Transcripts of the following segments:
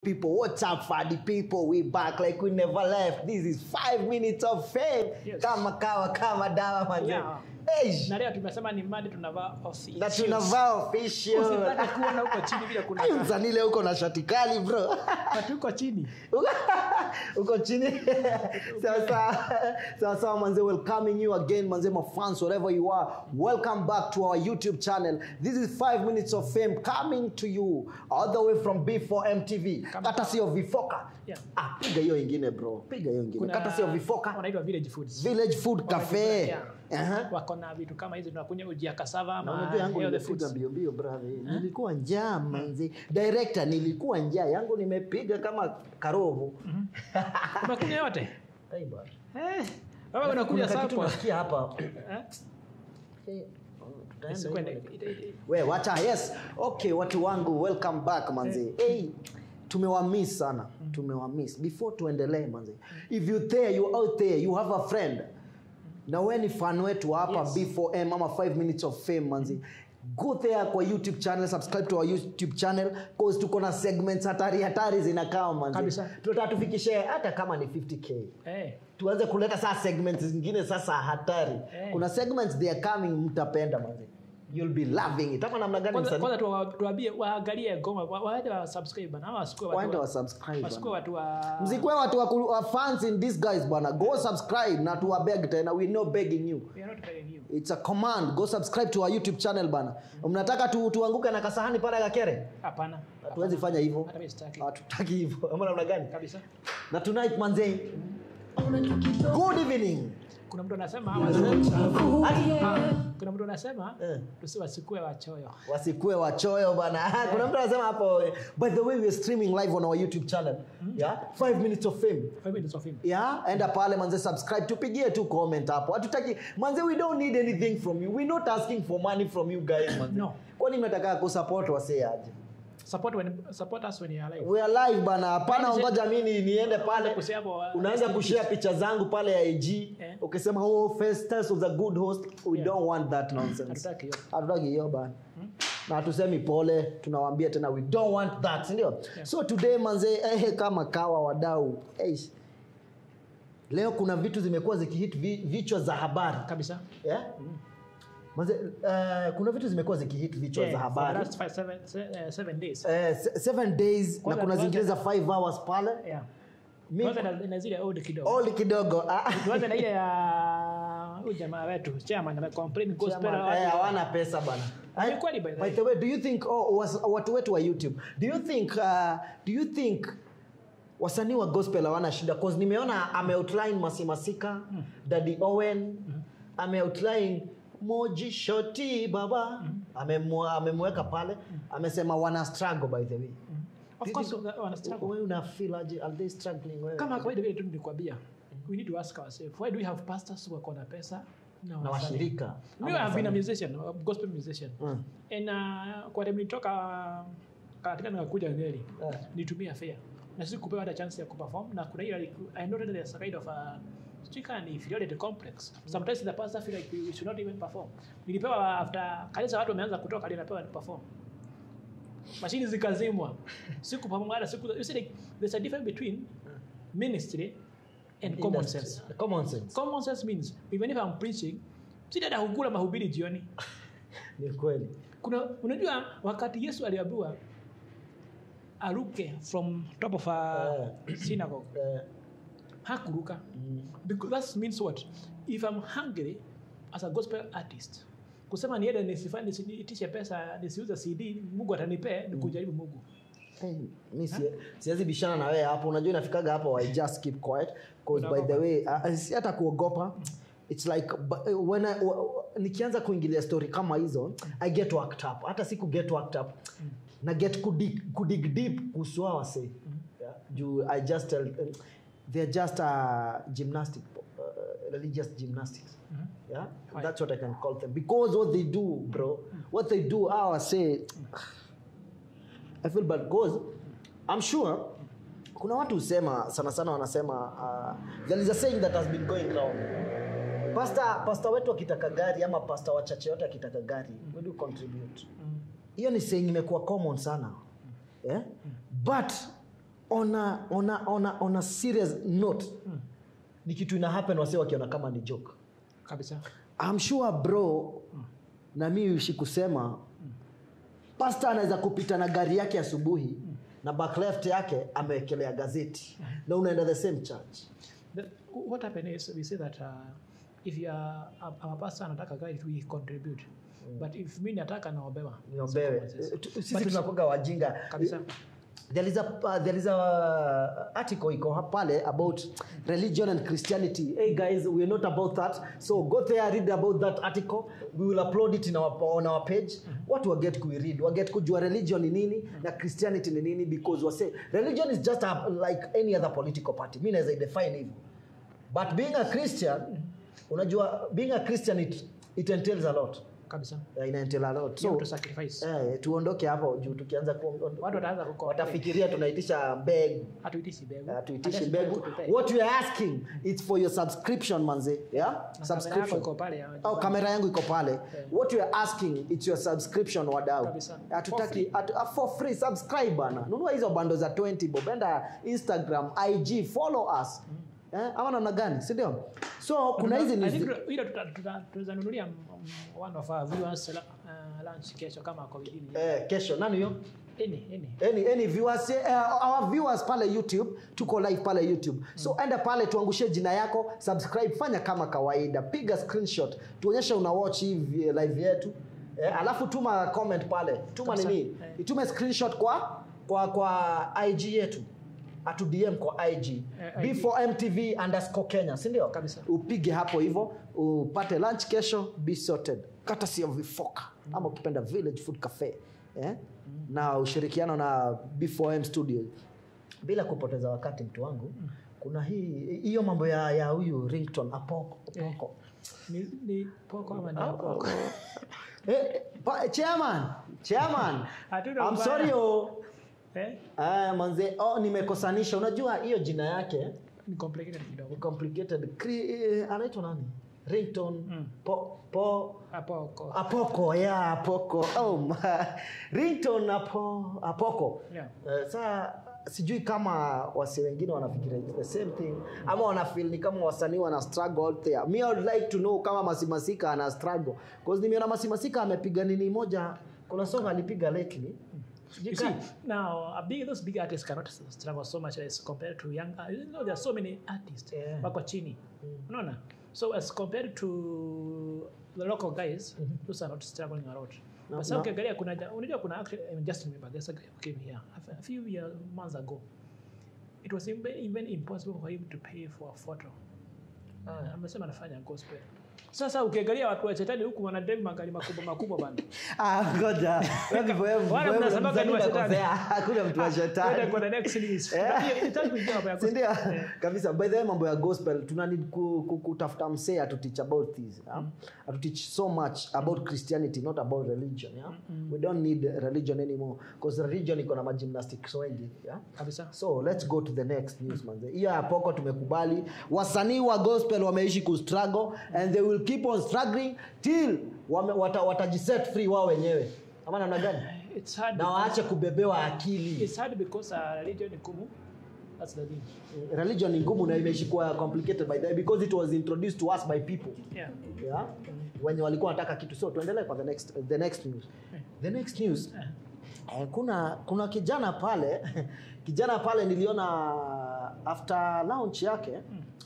people what's up fadi people we back like we never left this is five minutes of fame Yes. kama kawa kama dawa manze Yeah. Eish, na leo tumesema ni madi tunavaa official. na tunavaa official Usipate kuona huko chini vile kuna Ai, msanile huko na shati kali bro watu huko chini uko chini sasa sasa manze welcoming you again manze my fans wherever you are welcome back to our youtube channel this is 5 minutes of fame coming to you all the way from b4 mtv Kama- kata sio vifoka Yeah. ah, piga hiyo ingine bro piga hiyo ingine kuna kata sio vifoka wanaitwa village foods village food cafe Yeah. Aha. wako na vitu kama hizi tunakunywa uji ya kasava Na ama unajua yangu healthy nimepiga foods. mbio mbio brother nilikuwa njaa manzi director nilikuwa njaa yangu nimepiga kama karovu umekunywa yote Ai, bwana. eh wewe unakuja Kuna kitu sapa nasikia hapa eh Eh, oh, tutaenda Isikwende. hivyo. Ita- ita- we wacha yes okay watu wangu welcome back manzi hey, tumewamiss sana tumewamiss before tuendelee manzi if you there you out there you have a friend na we ni fan wetu hapa Yes. b4m ama 5 minutes of fame manzi go there kwa youtube channel subscribe to our youtube channel cause tuko na segments hatari hatari zinakaa manzi Kabisa. tunataka tufikishe hata kama ni 50k eh tuanze kuleta saa segments zingine sasa hatari Eh. kuna segments they are coming mtapenda manzi you'll be loving it ama namna gani kwanza msanii? kwanza tuwa- tuwaambie waangalie goma wa- waende wa subscribe na wasikue watu waende wa- wa subscribe wasikue bana. watu wa msikwe watu wa, ku- wa fans in this guys bana go subscribe na tuwabeg tena we no begging you we are not begging you it's a command go subscribe to our youtube channel bana mnataka tu, tuanguke na kasahani pale kakere hapana hatuwezi fanya hivyo hata mimi sitaki hatutaki hivyo ama namna gani kabisa na tonight manze good evening kuna mtu anasema kuna mtu anasema Eh. tusiwasikue wachoyo wasikue wachoyo bana kuna mtu anasema hapo by the way we are streaming live on our youtube channel yeah 5 minutes of fame Five minutes of him. yeah enda pale manze subscribe tupigie tu comment hapo hatutaki manze we don't need anything from you we not asking for money from you guys manze No. kwani mnataka kusupport wasee aje support when support us when you are alive we are live bana hapana Manze- ngoja mimi niende pale Kusema hapo, uh, unaanza rest in kushare picha zangu pale ya ig Eh. ukisema oh festus was a good host we Yeah. don't want that nonsense Hatutaki hiyo. hatutaki hiyo bana na hatusemi pole tunawaambia tena we don't want that sindio Yeah. so today manze eh, kama kawa wadau eh, leo kuna vitu zimekuwa zikihit vi, vichwa za habari kabisa yeah? manze uh, kuna vitu zimekuwa zikihit vichwa Yeah, za for the habari last five, seven, se- eh, seven days Eh, se- seven days Kwanza na kuna tuanze- zingine za five hours pale yeah Mi- kwanza na, na zile old kidogo old kidogo ah. tuanze na ile ya huyu jamaa wetu chairman amecomplain gospel Chairman, eh, hawana pesa bana Ni kweli by the by way. the way do you think oh, was, watu wetu wa youtube do you think uh, do you think wasanii wa gospel hawana shida cause nimeona ameoutline masimasika mm. daddy owen mm. ameoutline moji shoti baba mm. amemweka pale amesema wana struggle by the way of course wana struggle wewe una feel aje are they struggling wewe kama kawaida vile tu nilikwambia we need to ask ourselves why do we have pastors who wako na pesa na wasanii? washirika Me, Ama I've been a wasanii. musician, a gospel musician. Mm. And uh, kwa time nilitoka katika nikakuja Nyeri, Eh. nitumia fare. Na sisi kupewa hata chance ya kuperform na kuna ile I know that there's a kind of a sijui kama ni inferiority complex. Sometimes the pastor feel like we should not even perform. Nilipewa after kanisa watu wameanza kutoka ndio napewa ni perform. Mashini zikazimwa. Siku perform hata siku you see like there's a difference between ministry and common Industry. sense. common sense Common sense means even if I'm preaching, si dada hukula mahubiri jioni. ni kweli Kuna unajua wakati Yesu aliambiwa aruke from top of a synagogue, eh, hakuruka. Because that means what? If I'm hungry as a gospel artist, kusema niende nisifanye nisiitishe pesa nisiuze CD, Mungu atanipea ni kujaribu Mungu. Hey, mi si- siwezi bishana na wewe hapo unajua inafikaga hapo i just keep quiet cause by the way uh, si hata kuogopa its like bu- when I, w- nikianza kuingilia story kama hizo i get worked up hata si ku get worked up na get kudig, kudig deep kuhusu hawa wasee yeah? juu i just tell um, they're just uh, gymnastic uh, religious gymnastics yeah that's what i can call them because what they do bro what they do our say I feel bad because I'm sure kuna watu husema sana sana wanasema uh, there is a saying that has been going round pasta pasta wetu akitaka gari ama pasta wachache wote akitaka gari we do contribute hiyo ni saying imekuwa common sana yeah? but on a, on a, on a, on a serious note ni kitu ina happen wase wakiona kama ni joke kabisa I'm sure bro na mi uishi kusema pasta anaweza kupita na gari yake asubuhi na back left yake amewekelea gazeti na unaenda the same church The, what happened is we say that uh, if you are I'm a pastor anataka guide we contribute but if mimi nataka naombewa niombewe Consequences. Eh, tu- sisi But- tunakuga wajinga kabisa there is a uh, there is a uh, article iko hapa pale about religion and christianity hey guys we're not about that so go there read about that article we will upload it in our, on our page watu waget kuiread waget kujua religion ni nini na christianity ni nini because wase religion is just a, like any other political party mi naweza idefine hivyo but being a christian unajua being a christian it, it entails a lot kabisa yeah, ina entail a lot you have so to sacrifice eh, tuondoke hapo juu tukianza ku, watu wataanza kuko watafikiria tunaitisha mbegu hatuitishi mbegu hatuitishi Unless mbegu you prepare. what we are asking it's for your subscription manze yeah Na kamera yako subscription iko pale ya- oh kamera yangu iko pale what we are asking it's your subscription wadau Kabisa. hatutaki hatu- ah, for free subscribe bana nunua hizo bando za 20 bob enda instagram ig follow us eh, ama namna gani si ndio so kuna hizi I ni think ile tuta- tuta- tutanunulia mm, one of our viewers uh, lunch kesho kama ako within eh, kesho nani hiyo any any any, any viewers, uh, our viewers pale youtube tuko live pale youtube so enda pale tuangushie jina yako subscribe fanya kama kawaida piga screenshot tuonyeshe una watch hii vi- live yetu eh, alafu tuma comment pale tuma Kabisa. nini Eh. itume screenshot kwa kwa kwa ig yetu atu dm kwa ig Eh, b4 mtv underscore kenya sindio Kabisa. upige hapo hivyo upate lunch kesho be sorted kata sio vifoka ama ukipenda village food cafe eh? na ushirikiano na b4m studio bila kupoteza wakati mtu wangu kuna hii hiyo mambo ya ya huyu rington apoko apoko ni, ni poko ama ni apoko eh, pa, chairman chairman Hatuna I'm ubaya. sorry oh. eh Ah, manze oh, nimekosanisha unajua hiyo jina yake ni complicated kidogo ni complicated Cri- eh, anaitwa nani rington Mm. po, po apoko apoko ya apoko oh, ma- rington apo, apoko yeah uh, saa sijui kama wasi wengine wanafikiria it's the same thing ama wanafil ni kama wasanii wana struggle out there me I would like to know kama masimasika ana struggle cause nimeona masimasika amepiga nini moja kuna song alipiga lately You see, now a big, those big artists cannot struggle so much as compared to young. Uh, you know, there are so many artists Yeah. wako chini. Unaona? So as compared to the local guys, those are not struggling a lot. No, But sasa no. ukiangalia kuna ja- unajua kuna actually I just remember there's a guy who came here a f- a few years months ago. It was even, even impossible for him to pay for a photo. Uh, amesema anafanya gospel. Sasa ukiangalia watu wa shetani huku wanadem magari makubwa makubwa bana. Ah, ngoja. Wewe vipo wewe, Wale wewe mnasemaga ni wa mzani shetani. unakosea. hakuna mtu wa Twende shetani kwa the next news. Eh. Hiyo- itaki kuingia mambo ya gospel. sindio Eh. kabisa by the way mambo ya gospel tuna need ku, ku, kutafuta msee atuteach about this yeah? atuteach so much about christianity not about religion yeah? we don't need religion anymore because religion iko na magymnastics wengi yeah? Kabisa. so let's go to the next news manze hiyo ya poko tumekubali wasanii wa gospel wameishi kustruggle and they will keep on struggling till wame, wata, watajiset free wao wenyewe ama namna gani It's hard. na because- waache kubebewa akili It's hard because uh, religion ni ngumu. That's the thing. religion ni ngumu na imeishi kuwa complicated by the way because it was introduced to us by people Yeah. yeah? wenye walikuwa wanataka kitu so tuendelee kwa the next, the next news the next news eh, kuna kuna kijana pale kijana pale niliona after launch yake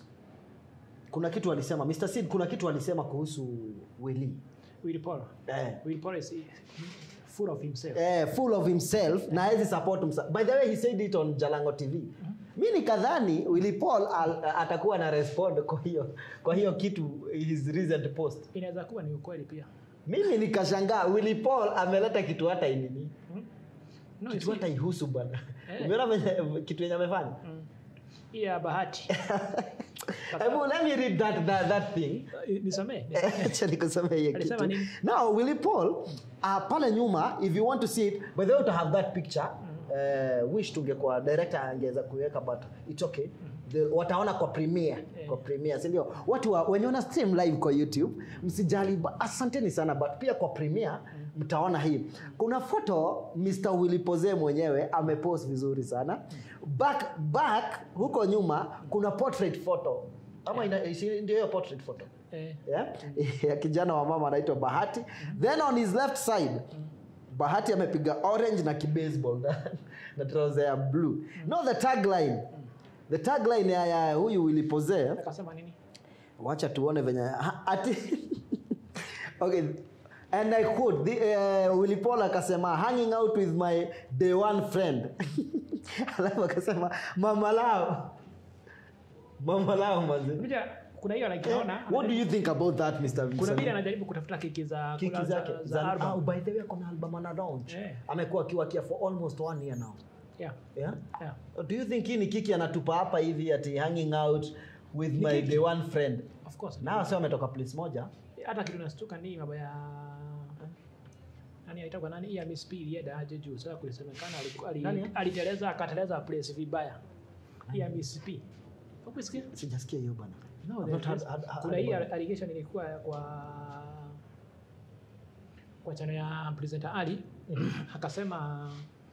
kuna kitu alisema Mr. Sid kuna kitu alisema kuhusu Willy Will Paul. eh, Will Paul is full of himself. eh, full of himself na hawezi support himself. By the way he said it on Jalango TV. Mi nikadhani Willy Paul al, atakuwa na respond kwa hiyo kwa hiyo kitu his recent post. Inaweza kuwa ni ukweli pia. Mimi nikashangaa Willy Paul ameleta kitu hata inini No, kitu you hata ihusu bwana. Eh. Umeona venye- kitu yenye amefanya? Mm. Hii ya bahati. Hebu let me read that that, that thing. Uh, Nisamee. Acha nikusomee hiyo Alisema kitu. nini? Now Willy Paul uh, pale nyuma if you want to see it by the way to have that picture uh, wish tungekuwa director angeweza kuiweka but it's okay. The, wataona kwa premiere kwa premiere si ndio watu wa, wenye wana stream live kwa youtube msijali ba- asanteni sana but pia kwa premiere mtaona hii kuna foto mr willy pose mwenyewe amepost vizuri sana back back huko nyuma kuna portrait photo ama ina- si- ndio hiyo portrait photo Eh, yeah? ya kijana wa mama anaitwa bahati then on his left side bahati amepiga orange na kibaseball na, na trouser ya blue no the tagline the tagline ya, ya huyu wilipozee akasema nini wacha tuone venye ha- ati okay and i quote the, uh, Willy Paul akasema hanging out with my day one friend alafu akasema mama lao mama lao mazi unajua kuna hiyo like naona what do you think about that Mr. kuna Wilson? vile anajaribu kutafuta keki za kiki kula zake za, za, za album. oh, by the way akona album ana launch Eh. amekuwa akiwakia for almost one year now yeah yeah? yeah do you think hii ni kiki anatupa hapa hivi ati hanging out with Ni my kiki. day one friend of course na sio ametoka place moja hata kitu nastuka ni mambo ya nani aitwa nani ya Miss P ilienda aje juu sasa kulisemekana alikuwa ali- Nani? aliteleza akateleza place vibaya ya Miss P ukusikia sijasikia hiyo bana no I've there not had- is- had- had kuna hii about it. allegation ilikuwa kwa kwa channel ya presenter Ali akasema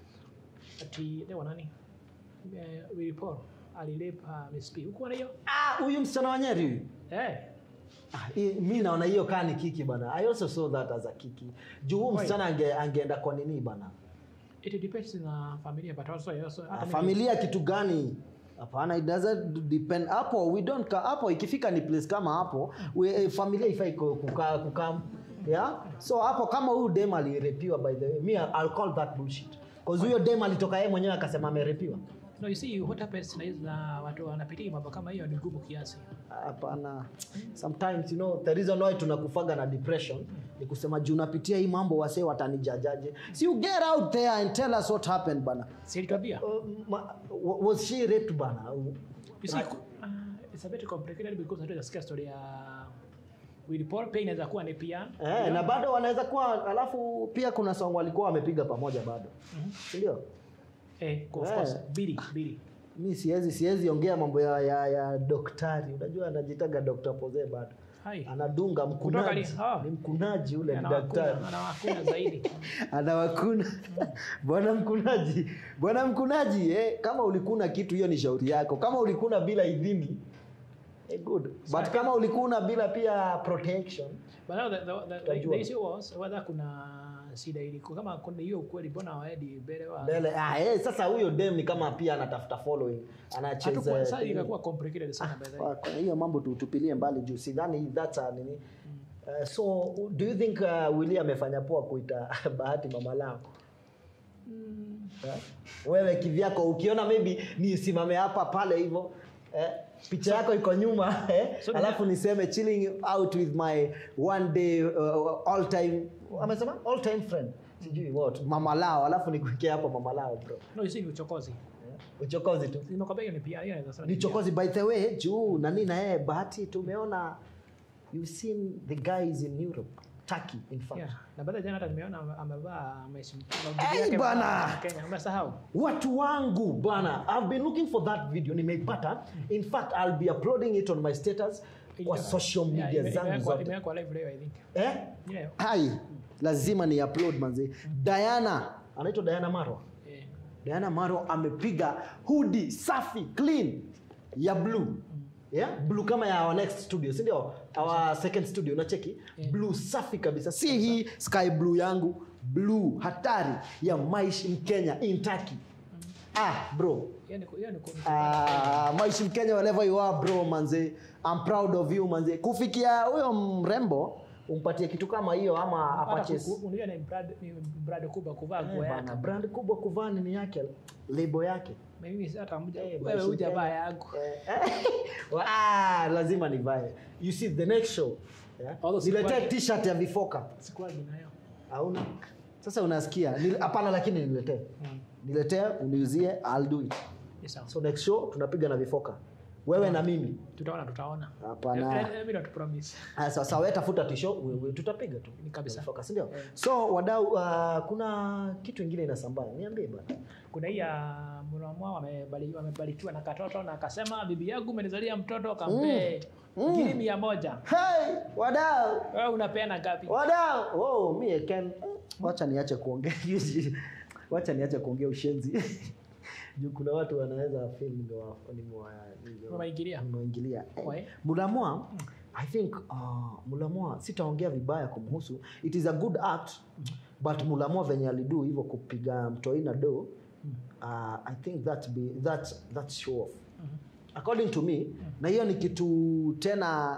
ati leo nani eh, Willy Paul alilipa Miss P huko na hiyo Ah, huyu msichana wa Nyeri huyu eh Ah, hii- mi naona hiyo kaa ni kiki bana i also saw that as a kiki juu huu Why? msichana ange, angeenda kwa nini bana it depends na familia but also also Ah, hata mimi- familia kitu gani hapana it doesn't depend hapo we don't ka, hapo ikifika ni place kama hapo we, eh, familia ifai ku- kukaa kukaa yeah so hapo kama huyu dem alirepiwa by the way me I'll call that bullshit cause huyo dem alitoka yeye mwenyewe akasema amerepiwa No, you see what happens na hizi na watu wanapitia mambo kama hiyo ni ngumu kiasi. hapana sometimes you know the reason why tunakufaga na depression ni kusema juu unapitia hii mambo wasee watanijajaje si you get out there and tell us what happened bana Si nilikwambia. uh, ma, wa- was she raped bana You see, uh, it's a bit complicated because hata nasikia story ya Willy Paul pia inaweza kuwa ni pia. Eh, na bado wanaweza kuwa alafu pia kuna song walikuwa wamepiga pamoja bado si ndio Eh, of Eh. course, Billy, Billy. mi siwezi siwezi ongea mambo ya, ya, ya daktari unajua anajitaga Dr. Pose bado Hai. anadunga Kutoka mkunaji li- ah. ni mkunaji ule ni Anawakuna, daktari anawakuna zaidi. anawakuna bwana mkunaji bwana mkunaji eh, kama ulikuna kitu hiyo ni shauri yako kama ulikuna bila idhini eh, good but kama ulikuna bila pia protection But now the, the, the, the, Tutajua. the issue was whether kuna shida iliko kama kuna hiyo ukweli mbona waedi mbele wa mbele ah, eh, sasa huyo dem ni kama pia anatafuta following Hatukuwa- anacheza sasa ikakuwa complicated sana by the way. Kwa- kwa hiyo mambo tutupilie mbali juu sidhani that's a nini Uh, so do you think uh, Willy amefanya poa kuita bahati mama lao Mm, eh? wewe kivyako ukiona maybe nisimame hapa pale hivyo eh? picha yako iko nyuma eh? So ni- alafu niseme chilling out with my one day uh, all time amesema all time friend sijui what mama lao alafu nikuwekea hapo mama lao bro no, you see ni uchokozi. eh? uchokozi tu Nimekwambia hiyo ni pia, hiyo inaweza sema ni ni pia. chokozi by the way juu nani na yeye bahati tumeona you've seen the guys in europe turkey in fact Yeah. Na baada jana hata nimeona ame- amevaa ameishi- Hey, yake bana! Kenya. Umesahau? watu wangu bana i've been looking for that video nimeipata in fact i'll be uploading it on my status kwa social Yeah, media ime- zangu imewekwa- zote imewekwa live leo, I think. eh? Yeah. hai lazima ni upload manzi diana anaitwa diana marwa Eh, diana marwa amepiga hudi safi clean ya blue yeah? blue kama ya our next studio si ndio our second studio unacheki Yeah. blue safi kabisa si hii sky blue yangu blue hatari ya maishi mkenya in turkey ah bro hiyo ni ku- hiyo ni ku- Ah, maishi mkenya wherever you are bro manze i'm proud of you manze kufikia huyo mrembo umpatie kitu kama hiyo ama hata apurchase ku- unajua ni brand- ni brand kubwa kuvaa Eh, nguo yake. bana, brand kubwa kuvaa nini yake lebo yake Mimi si hata mja- Eh, wewe Maishi hujavaa Mkenya. yangu. Eh, wa- ah, lazima nivae you see the next show yeah? Although niletee sikuwa- t-shirt ya vifoka Sikuwagi nayo. hauna sasa unasikia Nil- hapana lakini niletee Mm. niletee uniuzie i'll do it Ni sawa. so next show tunapiga na vifoka wewe na mimi Tutaona, tutaona. Hapana. Eh, eh, mimi not promise. Aya, sasa wewe tafuta tisho we- we- tutapiga tu Ni kabisa. Na vifoka, si ndio Eh. so wadau uh, kuna kitu ingine inasambaa niambie bana kuna hii ya mwanamwa wamebali- wamebarikiwa na katoto na akasema bibi yangu umenizalia mtoto kampee Mm. ngiri mia moja hey, wadau wewe unapeana ngapi wadau oh, mi can wacha niache kuongea wacha niache kuongea ushenzi juu kuna watu wanaweza feel nimewa- nimewa- nimewa- Umewaingilia? nimewaingilia Eh, Why? mulamwa i think uh, mulamwa sitaongea vibaya kumhusu it is a good act but mulamwa venye alidu hivyo kupiga mtoi na do uh, i think that be, that, that show off according to me na hiyo ni kitu tena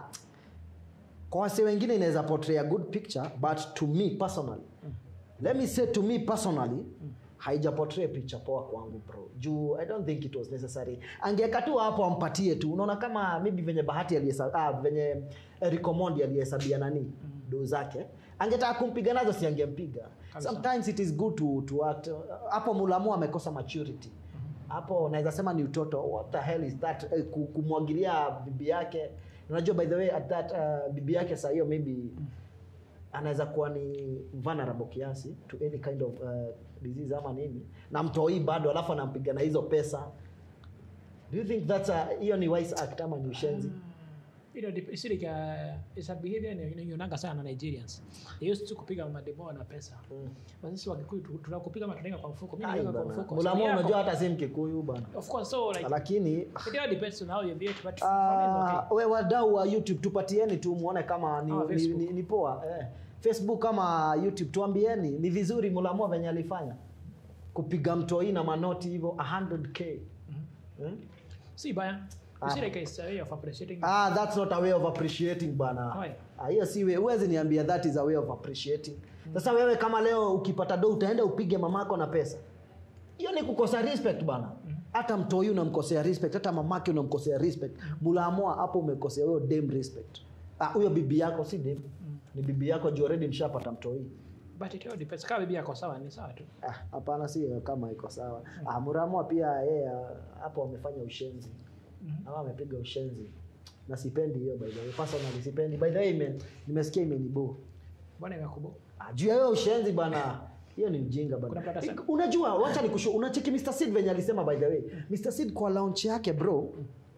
kwa wase wengine inaweza portray a good picture but to me personally let me say to me personally haija portray picha poa kwangu bro juu i don't think it was necessary angeka tu hapo ampatie tu unaona kama maybe venye bahati aliyesa ah, venye Eric Omondi aliyehesabia nani do zake angetaka kumpiga nazo si angempiga Kabisa. sometimes it is good to, to act hapo mulamu amekosa maturity hapo naweza sema ni utoto what the hell is that eh, ku- kumwagilia bibi yake unajua by the way at that uh, bibi yake saa hiyo maybe anaweza kuwa ni vulnerable kiasi to any kind of uh, disease ama nini na mtoi bado alafu anampiga na hizo pesa do you think that's a hiyo ni wise act ama ni ushenzi You know, dep- it's like a, it's a behavior ni- ninaionanga sana na Nigerians. They used to kupiga mademo na pesa. Mm. But sisi Wakikuyu tu- tunakupiga matunenga kwa mfuko. Mimi Ai naweka kwa bana. mfuko. Mulamu So, yeah, unajua hata si mkikuyu bana Of course, so like lakini it all depends on how you view it, but for me it's Ah, okay. we wadau wa youtube tupatieni tu muone kama ni, Ama ni, Facebook. ni, ni poa eh. facebook kama youtube tuambieni ni vizuri mulamua venye alifanya kupiga mtoi na manoti hivyo 100k hmm? Si baya. You Ah. see like it's a way of appreciating. ah, that's not a way of appreciating bana Why? Ah, hiyo si we- huwezi niambia that is a way of appreciating sasa wewe kama leo ukipata do utaenda upige mamako na pesa hiyo ni kukosa respect bana hata mtoi unamkosea respect hata mamake unamkosea respect mulaamua hapo umekosea huyo dem respect Ah, huyo bibi yako si dem ni bibi yako juu already mshapata mtoi But it all depends. Kama bibi yako sawa ni sawa tu. Ah, hapana si kama iko sawa ah, muraamua pia yeye ah, hapo amefanya ushenzi ama amepiga ushenzi na sipendi hiyo by the way personally sipendi by the way ime, nimesikia imenibo Mbona imekubo? Ah, juu ya hiyo ushenzi bana hiyo ni ujinga Kuna bana mtu atasema. Eh, unajua wacha nikushu unacheki Mr Seed venye alisema by the way Mr Seed kwa launch yake bro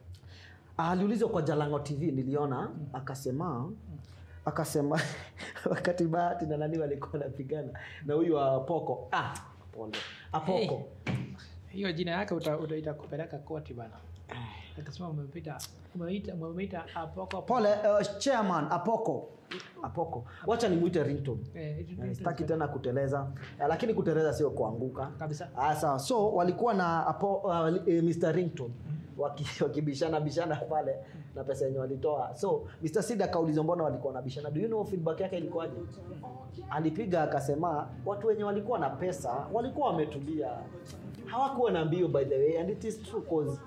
aliulizwa kwa Jalango TV niliona akasema akasema wakati Bahati na nani walikuwa wanapigana na huyu wa Poko ah pole Apoko Hiyo jina yake uta- uta- itakupeleka koti bana. Akasema umepita umeita umeita apoko pole uh, chairman Apoko Apoko wacha nimuite ringtone Eh, it- Eh, it- sitaki tena kuteleza Eh, lakini kuteleza sio kuanguka kabisa. Ah, sawa so walikuwa na apo, uh, eh, Mr Rington waki- wakibishana bishana pale na pesa yenye walitoa so Mr Sid akaulizwa mbona walikuwa nabishana do you know feedback yake ilikuwaje alipiga akasema watu wenye walikuwa na pesa walikuwa wametulia hawakuwa na mbio by the way and it is true cause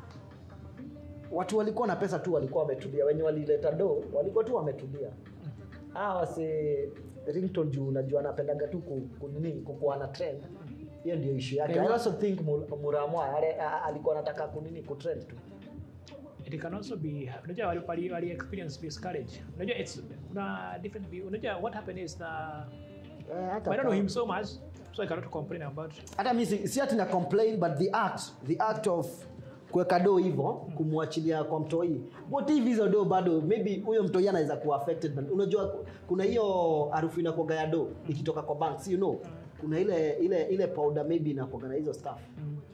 watu walikuwa na pesa tu walikuwa wametulia wenye walileta do walikuwa tu wametulia hawa wase rington juu unajua anapendaga tu ku- ku- nini kukuwa na trend hiyo ndio issue yake Okay, i wa- also think Mul- muramwa ale- a- alikuwa anataka kunini kutrend tu It can also be unajua wali, wali, wali experience discourage. Unajua it's kuna different view. Unajua what happened is na Eh, hata I don't know kama- him so much so I cannot complain about hata mi si si ati na complain but the act the act of kuweka do hivyo kumwachilia kwa mtoi what if hizo do bado maybe huyo mtoi anaweza kuwa affected na- unajua kuna hiyo harufu inakoga ya do ikitoka kwa bank you know kuna ile ile ile powder maybe inakoga na hizo stuff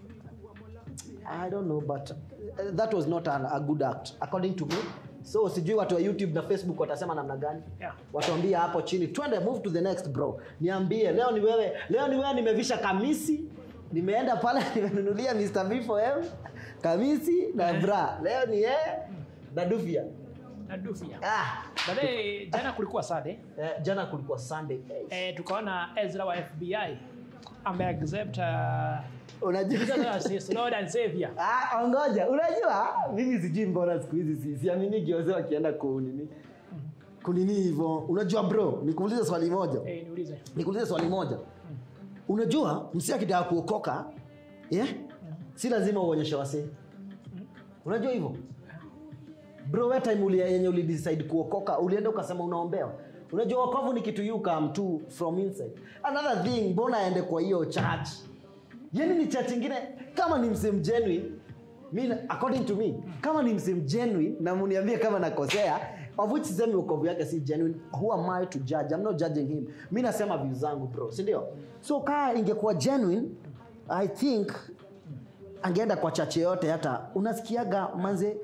I don't know but uh, that was not an, a good act according to me so sijui watu wa youtube na facebook watasema namna gani Yeah. watuambie hapo chini twende move to the next bro niambie leo ni wewe leo ni wewe nimevisha kamisi nimeenda pale nimenunulia Mr. B4M kamisi na bra leo ni yeye na dufia na Dufia. ah, But eh, jana kulikuwa sad eh? eh, jana kulikuwa sunday eh, Eh, tukaona Ezra wa FBI ameaccept uh, unajua Jesus as his Lord and Savior. Ah, ongoja unajua mimi sijui mbona siku hizi si- siamini gioze wakienda kunini kunini hivyo unajua bro nikuulize swali moja Eh, niulize. nikuulize swali moja unajua msi akitaka kuokoka yeah? si lazima uonyeshe wasee unajua hivyo bro we time uli, yenye ulidecide kuokoka ulienda ukasema unaombewa unajua wokovu ni kitu you come to from inside another thing mbona aende kwa hiyo church yani ni church ingine kama ni msem genuine mi according to me kama ni msem genuine na muniambie kama nakosea of which sisemi wokovu yake si genuine who am I to judge I'm not judging him mi nasema view zangu bro si ndio so kaa ingekuwa genuine i think angeenda kwa chache yote hata unasikiaga manze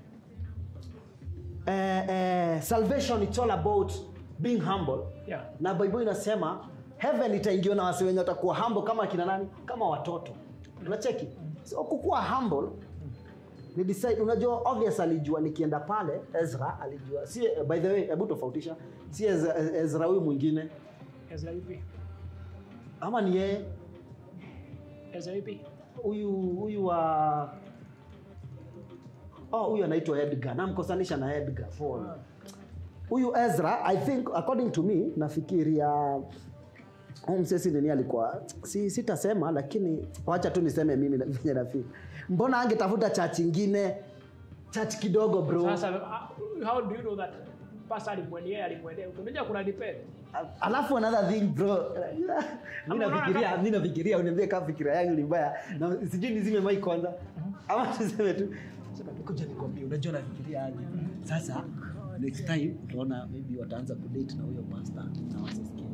eh, eh, salvation it's all about being humble Yeah. na bible inasema heaven itaingiwa na wasi wenye watakuwa humble kama kina nani kama watoto unacheki so kukuwa humble ni decide unajua obvious alijua nikienda pale ezra alijua si by the way hebu tofautisha si ezra, ezra huyu mwingine Ezra vipi? ama ni yeye Ezra vipi? huyu huyu wa oh huyu anaitwa edgar namkosanisha na edgar Paul. huyu ezra i think according to me nafikiria huyu msesi nini alikuwa si, sitasema lakini wacha tu niseme mimi na- venye nafili mbona angetafuta chach ingine chach kidogo bro Sasa uh, how do you know that pastor alimwendea alimwendea? Unajua kuna depend. alafu another thing bro mi Ama unaona nafikiria kama- mi nafikiria uniambie kama fikira yangu ni mbaya na sijui nizime mai kwanza ama tuseme tu sema tu kuja nikwambie unajua nafikiria aje sasa next time utaona maybe wataanza kudate na huyo pastor na wasisikie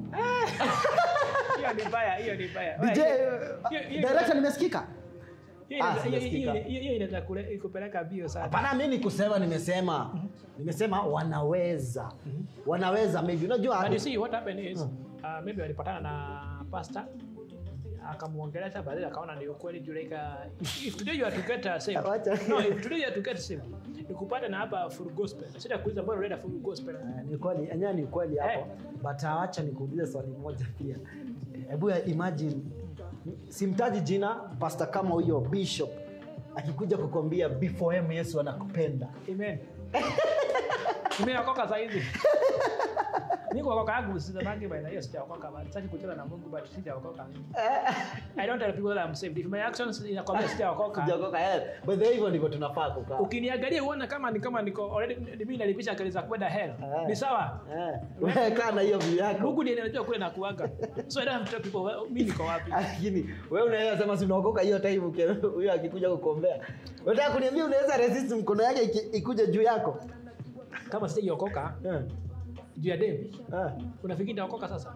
Hiyo ni mbaya, hiyo ni mbaya. DJ Hiyo- hiyo- director nimesikika hiyo Ah, inaweza- hiyo- sijasikika. hiyo- hiyo- hiyo inaweza kule- kupeleka bio sana. hapana mi ni kusema nimesema nimesema wanaweza wanaweza maybe unajua But you see what happened is uh, maybe walipatana na pastor akamuongelesha baadaye akaona ni ukweli juu like uh, if today you are to get uh, saved Wacha. no if today you are to get saved nikupata na hapa full gospel sita kuuliza mbona unaenda full gospel Eh, ni kweli enyewe ni kweli hapo Eh. but awacha nikuulize swali moja pia hebu ya imagine simtaji jina pasta kama huyo bishop akikuja kukwambia before him yesu anakupenda amen nimeokoka saa hizi niko okoka yangu sisemangi by the hiyo sijaokoka but sitaki kucheza na Mungu but sijaokoka I don't tell people that I'm saved if my actions inakwambia sijaokoka Sijaokoka, eh. by the way hivyo ndivyo tunafaa kukaa ukiniangalia uone kama ni kama niko already mimi nalipisha akili za kwenda hell Eh. ni sawa Eh, wewe kaa na hiyo view yako Mungu ndiye anajua kule na kuaga so I don't have to tell people well, mimi niko wapi lakini wewe unaweza sema si unaokoka hiyo time uki- huyo akikuja kukombea unataka kuniambia unaweza resist mkono yake iki- ikuje juu yako kama sijaokoka Eh, juu ya dem eh. unafikiri nitaokoka sasa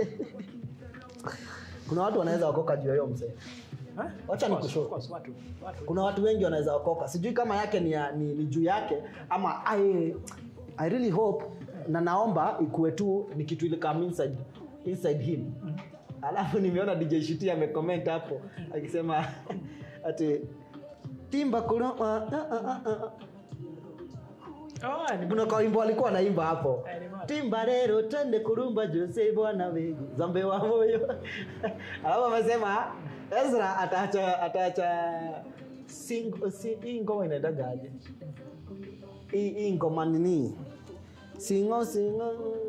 kuna watu wanaweza okoka juu ya hiyo mzee Huh? Wacha Of course, nikushow. of course, watu watu kuna watu wengi wanaweza okoka sijui kama yake ni, ya- ni, ni juu yake ama I, I really hope na naomba ikuwe tu ni kitu ile kama inside, inside him alafu nimeona dj shiti amecomment hapo akisema ati timba kuna uh, uh, uh, uh, uh. oh ni kuna kawimbo alikuwa anaimba hapo Eh, ni moja. timba rero twende kurumba jose bwana wegu zambe wa moyo alafu amesema ezra ataacha ataacha sing- si- hii ngoma inaendagaje hii hii ngoma nini singo singo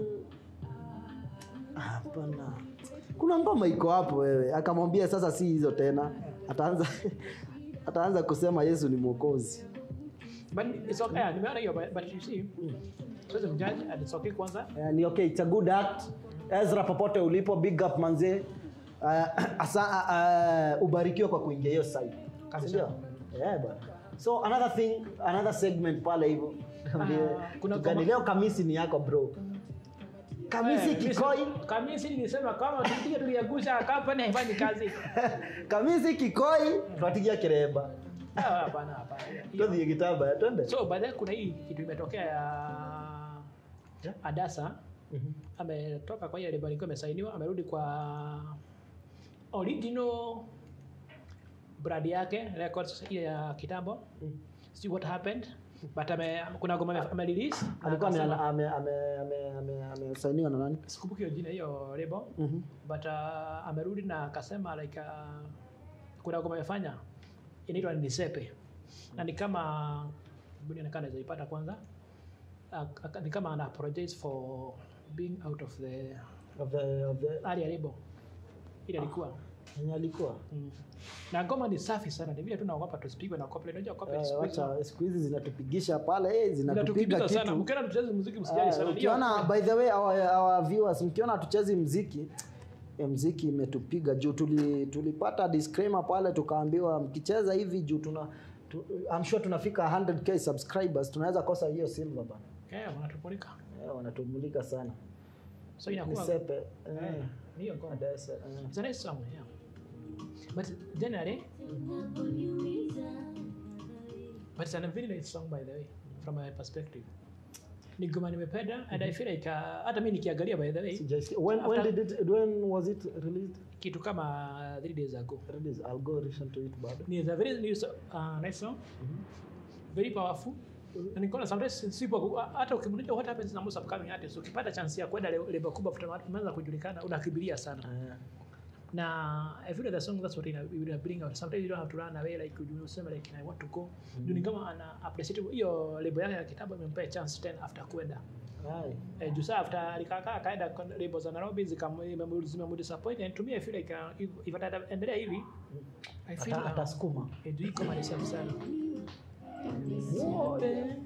hapana kuna ngoma iko hapo wewe akamwambia sasa si hizo tena ataanza ataanza kusema yesu ni mwokozi but it's okay yeah, nimeona hiyo but, but you see siwezi mjudge and it's okay kwanza Eh, ni okay it's a good act ezra popote ulipo big up manze uh, asa, uh, ubarikiwe kwa kuingia hiyo site Kabisa. Sindio? yeah, bwana so another thing another segment pale hivyo kuna Tugani, kama- leo kamisi ni yako bro kamisi Eh, kikoi mimi- kamisi nilisema kama tulipiga tuliagusha kampani haifanyi kazi kamisi kikoi twatigia kiremba Ah, hapana hapana Hiyo- twathie gitamba twende so baadaye kuna hii kitu imetokea ya adasa ametoka kwa ile label ilikuwa imesainiwa amerudi kwa original brand yake records ile ya kitambo see what happened but ame, kuna ngoma ame- amerelease na alikuwa ame- akasema- ame- ame- ame- ame- amesainiwa na nani sikumbuki hiyo jina hiyo label Mhm. but uh, amerudi na akasema like uh, kuna ngoma amefanya inaitwa nisepe na ni kama inaonekana naweza ipata kwanza Ak- ak- ni kama ana apologize for being out of the of the, of the, earlier label ile alikuwa yenye alikuwa mm. na ngoma ni safi sana ni vile tu naogopa tusipigwe na copyright unajua copyright Eh, siku hizi wacha siku hizi zinatupigisha pale eh, zinatupiga zinatupiga sana kitu mkiona tucheze muziki msijali Eh, sana Hiyo- ukiona by the way our, our viewers mkiona hatuchezi mziki eh, mziki imetupiga juu tuli, tulipata disclaimer pale tukaambiwa mkicheza hivi juu tuna tu, I'm sure tunafika 100k subscribers tunaweza kosa hiyo silver bana eh wanatupulika eh, wanatumulika sana so inakuwa nisepe eh, eh, ni hiyo ngoma Adesa, eh. It's a nice song, yeah. but generally but it's an very nice song by the way from my perspective ni ngoma nimependa and i feel like uh, hata mi nikiangalia by the way Sijaisikia. when, when, After- did it, when was it released kitu kama three days ago Released. I'll go listen to it bado ni a very nice, uh, nice song very powerful na nikaona sometimes sipo hata ukimulika what happens na most upcoming artists ukipata chance ya kwenda le- level kubwa after umeanza kujulikana unakimbilia sana Ah, na I feel like the song that's what ina, ina bring out sometimes you don't have to run away like you useme like I want to go mm. ni kama ana appreciate hiyo label yake ya kitabu imempea chance tena after kwenda aye. eh, juu saa after alikaa akaenda kwa label za Nairobi zikamu- zimemdisappoint and to me I feel like uh, if, if ataendelea hivi I feel Ata- uh, atasukuma eh, juu hii kama ni safi sana Sepe,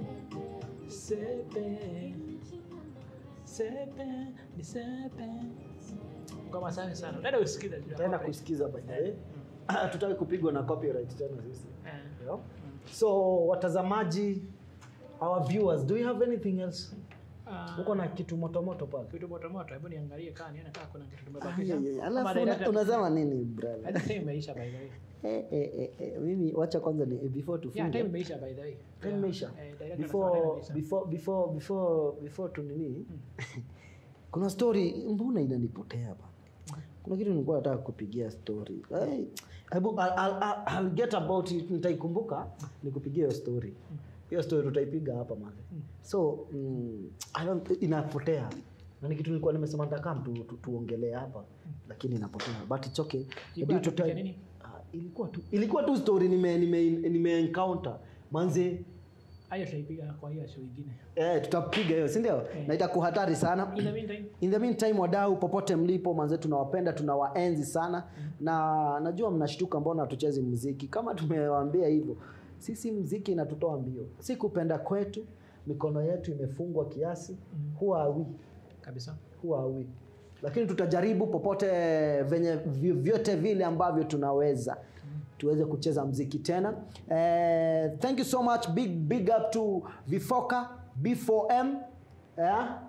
sepe, sepe, ni sepe. Ngoma safi sana. Dada usikize juu ya taenda copyright. kusikiza by the way tutaki kupigwa na copyright tena sisi Eh. Yeah. so watazamaji our viewers do you have anything else Ah, uko na kitu motomoto pale kitu moto moto, hebu niangalie kama nione kama kuna kitu Ah, tumebakisha. yeah, yeah. Kama alafu director- una- unasema nini brother Hadi time imeisha by the way. eh, eh, eh, eh, mimi wacha kwanza ni eh, before Yeah, time tufunge imeisha by the way. Time Yeah. imeisha? Eh, director amesema time before imeisha. before before before before tunini kuna story mbona inanipotea bana kuna kitu nilikuwa nataka kupigia story hey, hebu I'll, I'll, I'll, I'll get about it nitaikumbuka nikupigia hiyo story hiyo story tutaipiga hapa mane so mm, I don't, inapotea na ni kitu nilikuwa nimesema nitakam tu, tu, tuongelee hapa lakini inapotea but it's okay Ilikuwa Due to topic ya time- nini? Ah, ilikuwa tu ilikuwa tu story nime nime, nime encounter manze Hayo tutaipiga kwa hiyo show ingine. Eh, tutapiga hiyo si ndio? Na itakuwa hatari sana. In the meantime, In the meantime, wadau popote mlipo, manze tunawapenda, tunawaenzi sana na najua mnashtuka mbona hatuchezi muziki. Kama tumewaambia hivyo, sisi muziki inatutoa mbio, si kupenda kwetu, mikono yetu imefungwa kiasi. Who are we? kabisa. Who are we? Lakini tutajaribu popote venye vyovyote vile ambavyo tunaweza tuweze kucheza mziki tena. Eh, thank you so much. Big big up to Vifoka B4M. Yeah.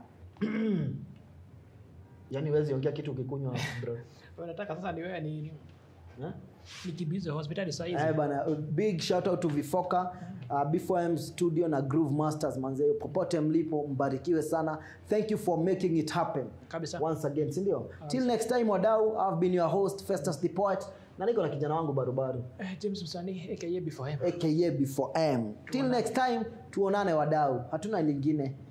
Yaani huwezi ongea kitu ukikunywa bro. Unataka sasa ni wewe ni Eh? nikimbize hospitali saa hizi. Eh, bana big shout out to Vifoka uh, B4M studio na Groove Masters manze popote mlipo mbarikiwe sana. Thank you for making it happen. Kabisa. once again si ndio till next time wadau i've been your host festus the poet na niko na kijana wangu barubaru Eh, James Msanii aka before him. aka before m till next time tuonane wadau hatuna lingine